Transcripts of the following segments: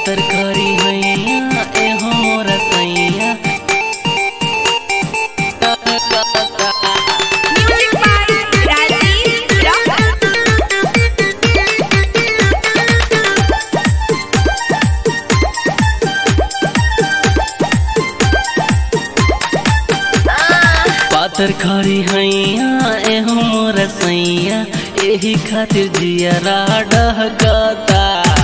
पातर करी हैया एहो मोर सैया Music by Rajiv Rock. पातर खरी हैया एहो मोर सैया एही खातिर जियरा डहकता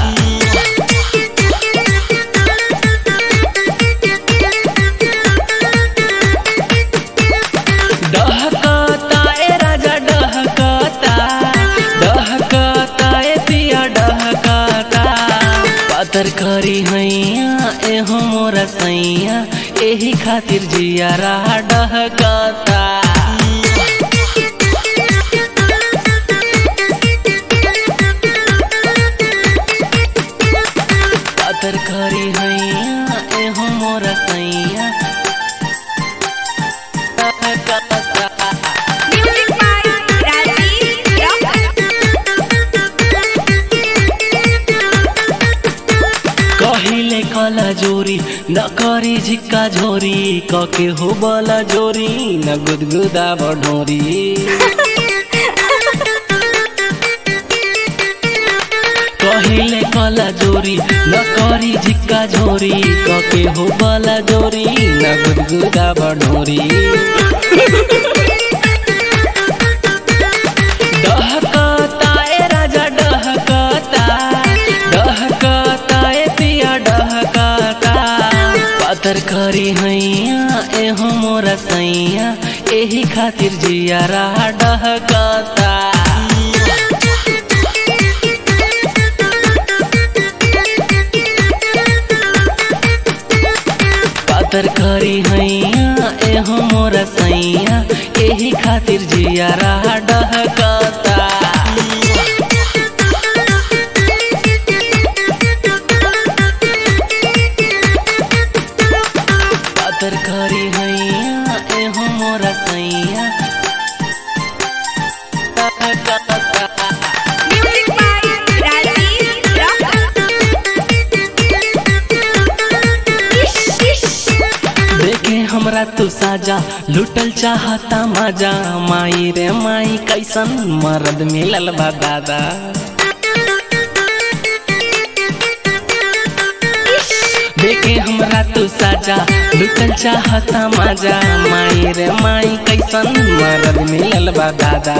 डहकता ए राजा डहकता डहकता ए पिया डहकता पातर खरी हैया एहो मोर सैया एही खातिर जियरा डहकता पातर खरी हैया एहो मोर सैया डहकता Music by Rajiv Rock. कहिले कला जोरी न करी झिक्का झोरी कके हो बला जोरी न गुदगुदा बढोरी कहिले कला जोरी न करी झिक्का झोरी कके हो बला जोरी न गुदगुदा बढोरी डहकता ए राजा डहकता डहकता ए पिया डहकता पातर खरी हैया एहो मोर सैया एही खातिर जियारा डहकता पातर खरी हैया एहो मोर सैया एही खातिर जियारा डहकता पातर खरी हैया एहो मोर सैया डहकता Music by Rajiv Rock. Ish, ish. देखे हमरा तू साजा लुटल चाहता मजा माई रे माई कैसन मर्द मिलल बा दादा देखे हमरा तू साजा लुटल चाहता मजा माई रे माई कैसन मर्द मिलल बा दादा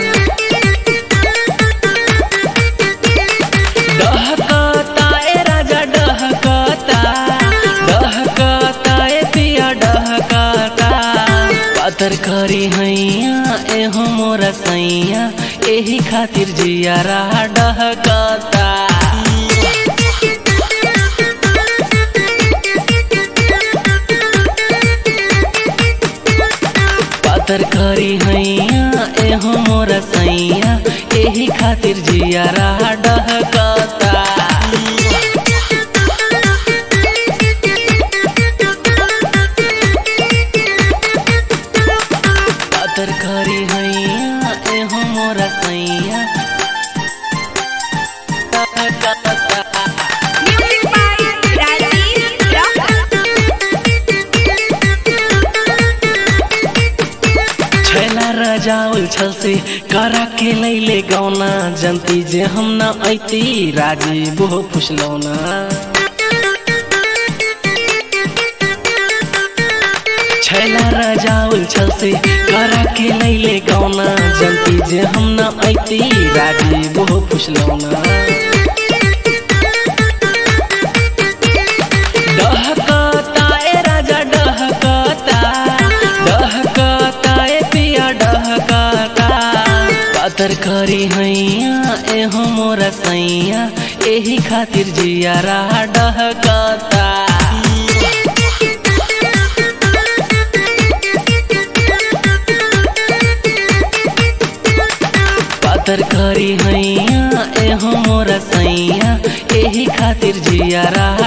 डहकता ए राजा डहकता डहकता ए पिया डहकता पातर खरी हैया एहो मोर सैया एही खातिर जियारा डहकता पातर खरी हैया एहो मोर सैया एही खातिर जियारा डहकता पातर खरी हैया एहो मोर सैया डहकता Music by Rajiv Rock. छैला रजाउल छल से करा के लैले गौना जनती जे हम न ऐती राजी बहु फुसलौना छैला रजाउल छल से करा के लैले गौना जनती जे हम न ऐती राजी बहु फुसलौना डहकता ए राजा डहकता डहकता ए पिया डहकता पातर खरी हैया एहो मोर सैया एही खातिर जियारा डहकता पातर खरी हैया एहो मोर सैया एही खातिर जियारा